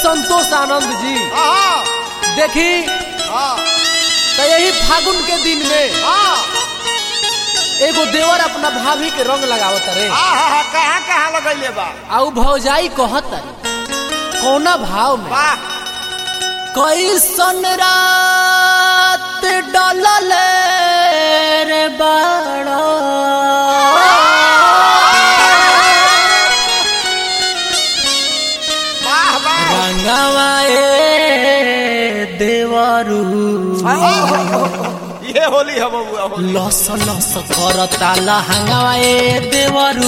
संतोष आनंद जी हाँ देखी हाँ तो यही फागुन के दिन में हाँ एगो देवर अपना भाभी के रंग लगावत रे हाँ हाँ कहाँ कहाँ लगैले बा आउ भौजाई कहत कौना भाव में वाह कैसन रात डलल रे बाड़ा वाह वाह रंगवा ए देवरू ये होली है बबुआ होली लस लस करता लहंगवा ए देवरू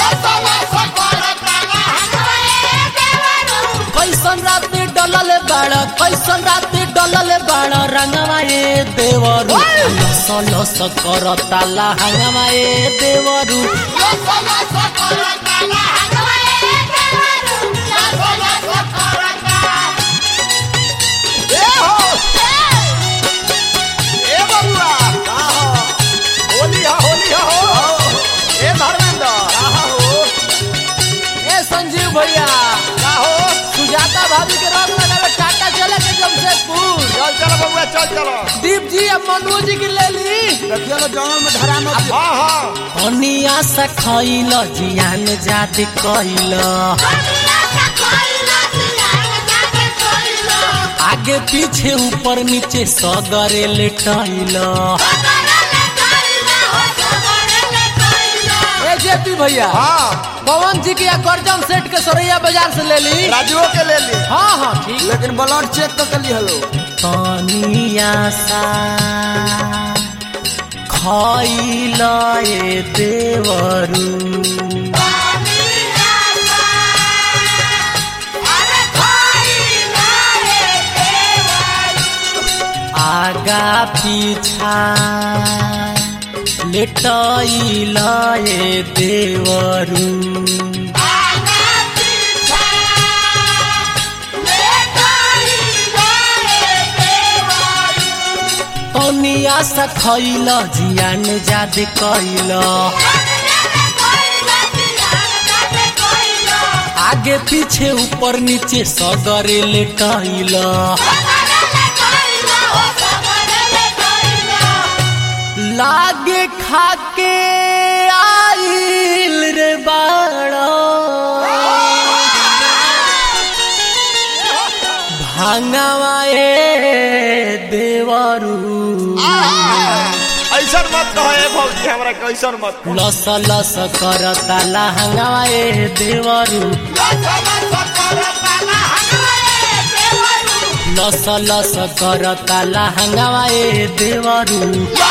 कैसन रात डलल बाड़ा कैसन रात डलल बाड़ा रंगवा ए देवरू लस लस करता लहंगवा ए देवरू ए हो ए बबुआ का हो होली है होली है हो ए धर्मेंद्र का हो ए संजीव भैया का हो सुजाता भाभी के रंग लगावे टाटा चले के जमशेदपुर चल चलो बबुआ चल चलो दीप जी अब मनु जी की ले ली देखिए लो जंगल में धरा मत हाँ हाँ अनिया से खैल जियान जात कैल आगे पीछे ऊपर नीचे सगरे लेटैल ए जेपी भैया हाँ पवन जी की या करजम सेठ के सरैया बाजार से ले ली राजुओ के ले ली हाँ हाँ ठीक लेकिन ब्लड चेक तो कर ली हेलो तनिया सा खैल ए देवरू आगा पीछा लेटैल ए देवरू तनिया सा खैल जियान जाद कैल आगे पीछे ऊपर नीचे सगरे लेटैल लागे खाके आइल रे बाड़ा भांगवा ए देवरू ऐसा मत कहो ए भौजी हमरा कैसन मत कहो। लस लस करता लहंगवा ए देवरू लस लस करता लहंगवा ए देवरू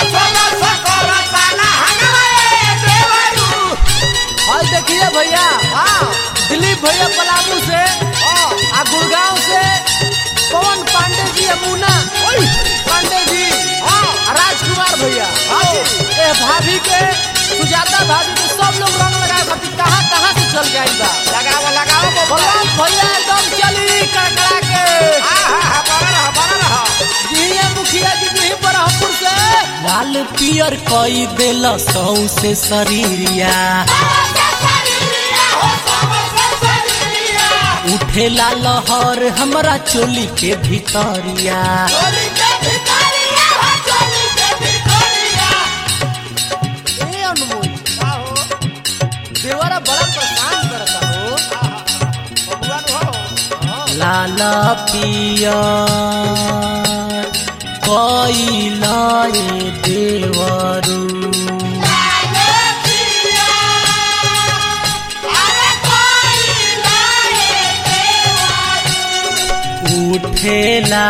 और देखिए भैया हाँ दिलीप भैया पलामू से हाँ आ गुड़गांव से पवन पांडे जी अमुना पांडे जी हाँ आ राजकुमार भैया हाँ जी। ए भाभी के सुजाता भाभी के सब लोग रंग लगाए खातिर कहाँ कहाँ से चल गई बा लगाओ लगाओ बबुआ बलराम भैया एकदम चली कड़कड़ा के हाँ हाँ हाँ बना रहा बना रहा जिहिए मुखिया जी जी बरहमपुर से लाल पियर कई देल सौ से शरीरिया उठेला लहर हमरा चोली के भितरिया ए अनमोल का हो देवरा बड़ा परेशान करता हो बबुआ नु हो लाल पियर कइला ए देवरू उठेला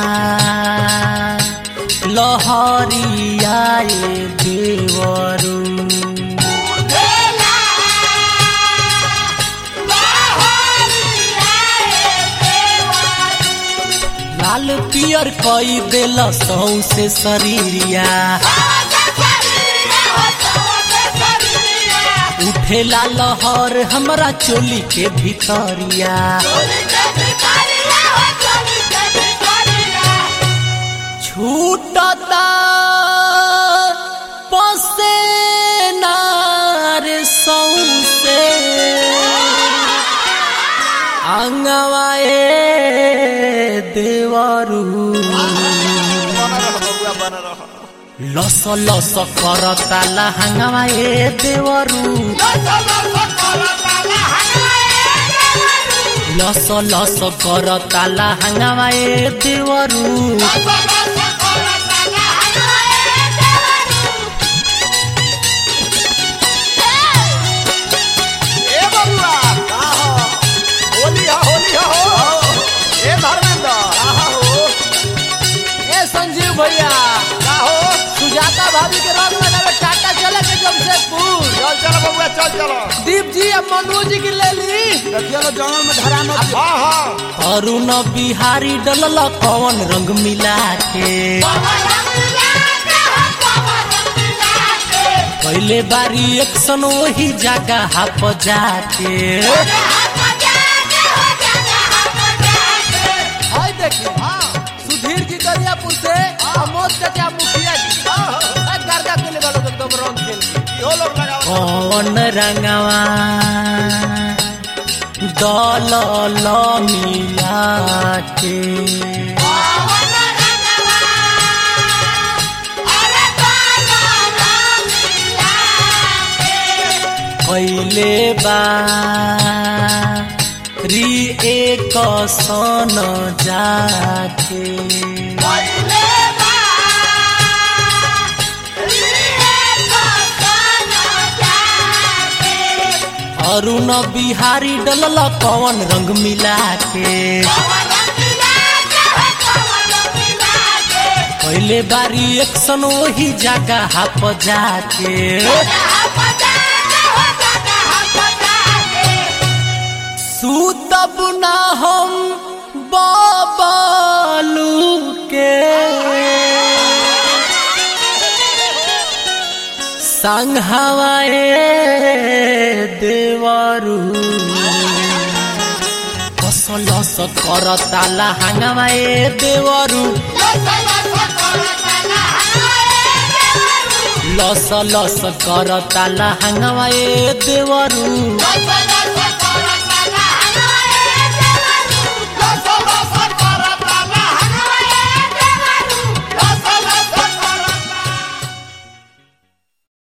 लहरिया ए देवरू लाल पियर कई देल सौ से शरीरिया उठेला लहर हमरा चोली के भितरिया छूटता पसेना रे सौसे अंगवा ए देवरू बना रह बबुआ बना रह लस लस करता लहंगवा ए देवरू लस लस करता लहंगवा ए देवरू ए बबुआ का हो होली हा होली हा हो ए धर्मेंद्र का हो ए संजीव भैया का हो सुजाता भाभी के रंग लगावे टाटा चले के जमशेदपुर चल चल बबुआ चल चलो दीप जी अब मनु जी की ले ली देखिए लो जंगल में धरा मत हां हां अरुण बिहारी डलल कौन रंग मिला के पहले बारी एक्शन वही जगह हाप जाके हाय देखी सुधीर जी दरियापुर से अमोद चाचा मुखिया जी आ, गर्दा के ले वालों एकदम रंग खेल के इहो लोग लगाओ कौन रंगवा दल मिला के कैले बा री एक सन जाके अरुण बिहारी डलल कौन रंग मिला के पहले बारी एक्शन वही जगह हाप जाके सूतब ना हम बाबालू के संग हवाए देवरू कसल करता लहंगवाए देवरू लस लस करता लहंगवाए देवरू Bye.